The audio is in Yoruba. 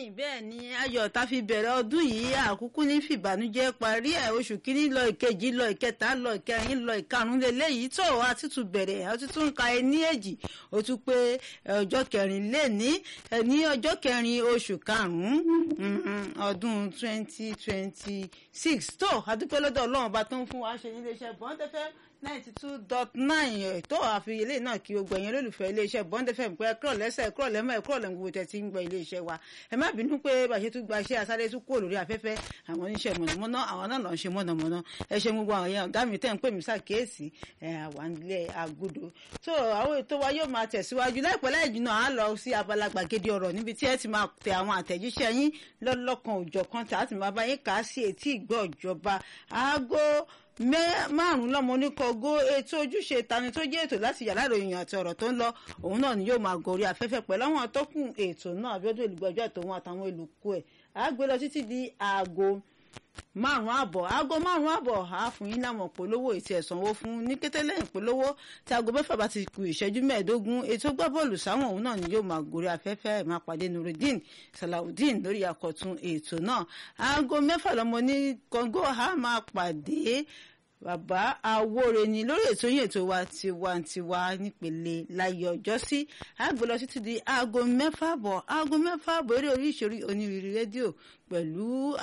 bẹ́ẹ̀ ni ayọ̀ tá fi bẹ̀rẹ̀ ọdún yìí àkúkú ní fìbànújẹ́ parí ẹ̀ oṣù kínní lọ ìkejì lọ ìkẹta lọ ìkẹrin lọ ìkarùn lélẹ́yìí tó a ti tún bẹ̀rẹ̀ a ti tún ka ẹ ní èjì ó tún pé ọjọ́ kẹrin lé ní ní ọjọ́ kẹrin oṣù karùn-ún ọdún twenty twenty six tó a dúpẹ́ lọ́dọ̀ ọlọ́run bá tó ń fún wa ṣe níléeṣẹ́ bọ́ńdẹ́fẹ́ ninety two dot nine tó àfi ilé náà kí gbogbo ẹ̀yin olólùfẹ́ iléeṣẹ́ bond fm pé ẹ̀kọ́ lẹ́sẹ̀ ẹ̀kọ́ lẹ́mọ̀ ẹ̀kọ́ lẹ́mọ̀ gbogbo tẹ̀sí ń gbọ́ iléeṣẹ́ wa ẹ má bínú pé bàṣẹ tún gba iṣẹ́ asáré tún kúrò lórí afẹ́fẹ́ àwọn oníṣẹ́ mọ̀nàmọ́ná àwọn náà lọ́n ṣe mọ̀nàmọ́ná ẹ ṣe gbogbo àwọn èèyàn ọ̀gá mi tẹ̀ ń pè mí sàkíyèsí àwọn ilé agudo tó àwọn ètò wa yóò máa tẹ̀síwájú láìpẹ́ láì jìnnà á lọ sí abala gbàgede ọ̀rọ̀ níbi tí ẹ ti máa tẹ àwọn àtẹ̀jíṣẹ́ yín lọ́lọ́kan òjọ̀kan tí a ti máa bá yín kà á sí etí ìgbọ́ ìjọba aago márùn lọmọ oníkọgó ètò ojúṣe tani tó jẹ́ ètò láti yàrá ìròyìn àti ọ̀rọ̀ tó ń lọ òun náà ni yóò máa gorí afẹ́fẹ́ pẹ̀lú àwọn atọ́kùn ètò náà abiodun olùgbàjọ àtòun àtàwọn olùkọ́ ẹ̀ á gbé lọ títí di aago márùn àbọ̀ aago márùn àbọ̀ á fún yín láwọn polówó ètò ẹ̀sánwó fún ní kété lẹ́yìn polówó tí aago mẹ́fà bá ti kù ìṣẹ́jú mẹ́ẹ̀ẹ́dógún ètò gbá bọ́ọ̀lù sáwọn òun náà ni yóò máa gorí afẹ́fẹ́ ẹ̀ máa pàdé nurudeen salawudeen lórí àkọ́tún ètò náà aago mẹ́fà lọ́mọ ní kọ́ngó á máa pàdé bàbá awóre ni lórí ètò yìí ètò wa tiwantiwa nípele láyé ọjọ́ sí àgbẹ̀ lọ títí di aago mẹ́fà bọ̀ aago mẹ́fà bọ̀ eré oríṣiríṣi onírúurú rédíò pẹ̀lú